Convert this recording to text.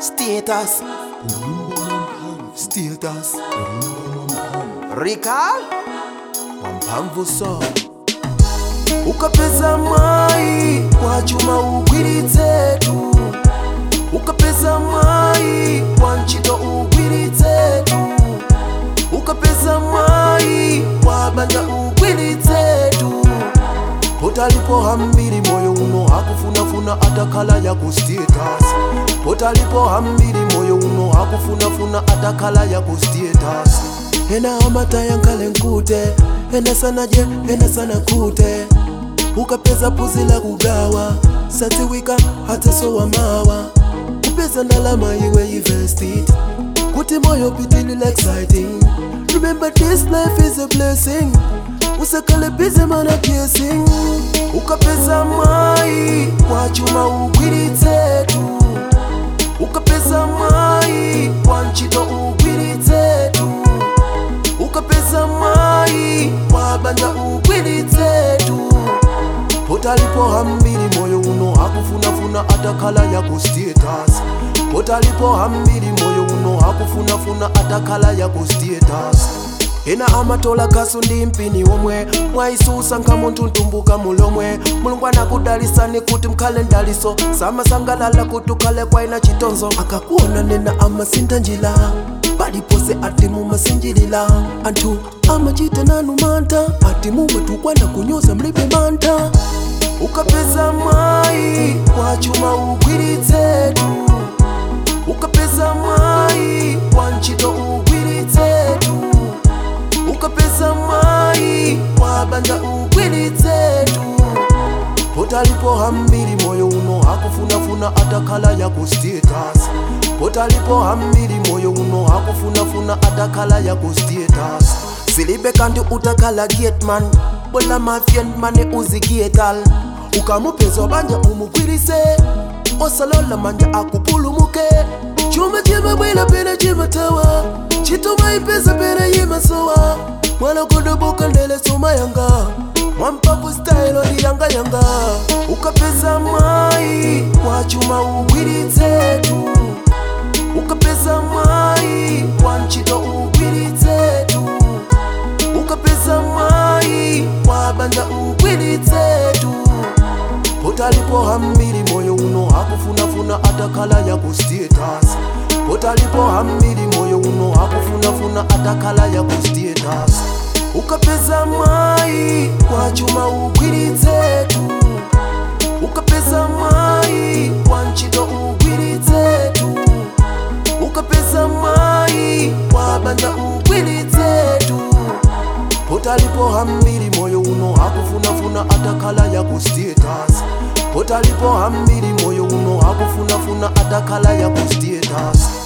Status. Status. Recall. Wamphamvu so. Ukapeza mai kwa chuma ugwiritsetu. Ukapeza mai kwa ntchito ugwiritsetu. Ukapeza mai kwa banja ugwiritsetu. potalipo hambiri moyo uno hakufunafuna atakala ya kustatus potalipo hambiri moyo uno hakufunafuna atakala ya kustatus ena amata yankale nkute ena sana je ena sana kute ukapeza puzi la kugawa sadziwika hata sowa mawa kupeza ndalama iwe invested kuti moyo pitilile exciting remember this life is a blessing usakale bize mana piercing ukapeza mai kwa chuma ugwiritsetu ukapeza mai kwa ntchito ugwiritsetu ukapeza mai kwa banja ugwiritsetu potalipo hambiri moyo uno hakufunafuna atakala ya kustatus potalipo hambiri moyo uno hakufunafuna atakala ya kustatus ena amatola kasu ndi mpini womwe mwaisusa nkamunthu ntumbuka mulomwe mulungu anakudalisani kuti mkhale ndaliso samasangalala kuti ukhale kwaina chitonzo akakuona nena amasinta njira palipose ati mumasinjilila anthu amachita nanu mantha ati mumatukwana kunyoza mlibe mantha ukapeza mai kwa chuma ugwiritsetu ukapeza mai kwa ntchito ugwiritsetu ukapeza mai kwa banja ugwiritsetu potalipo hambiri moyo uno hakufunafuna atakala ya kustatus potalipo hambiri moyo uno hakufunafuna atakala ya kustatus silibe kandi utakala gateman bola mafien mane uzigetal ukamupezwa banja umugwirise osalola manja akupulumuke chuma chimabwela pena chimatawa chitoma ipesa pena yimasowa mwana kudoboka ndele soma yanga mwampapu style odi yanga yanga ukapeza mai kwa chuma ugwiritsetu ukapeza mai kwa ntchito ugwiritsetu ukapeza mai kwa banja ugwiritsetu potalipo hambiri moyo uno hakufunafuna atakala ya kustatus potalipo hambiri moyo uno hakufunafuna atakala ya kustatus ukapeza mai kwa chuma ugwiritsetu ukapeza mai kwa ntchito ugwiritsetu ukapeza mai kwa banja ugwiritsetu potalipo hambiri moyo uno hakufunafuna atakala ya kustatus potalipo hambiri moyo uno hakufunafuna atakala ya kustatus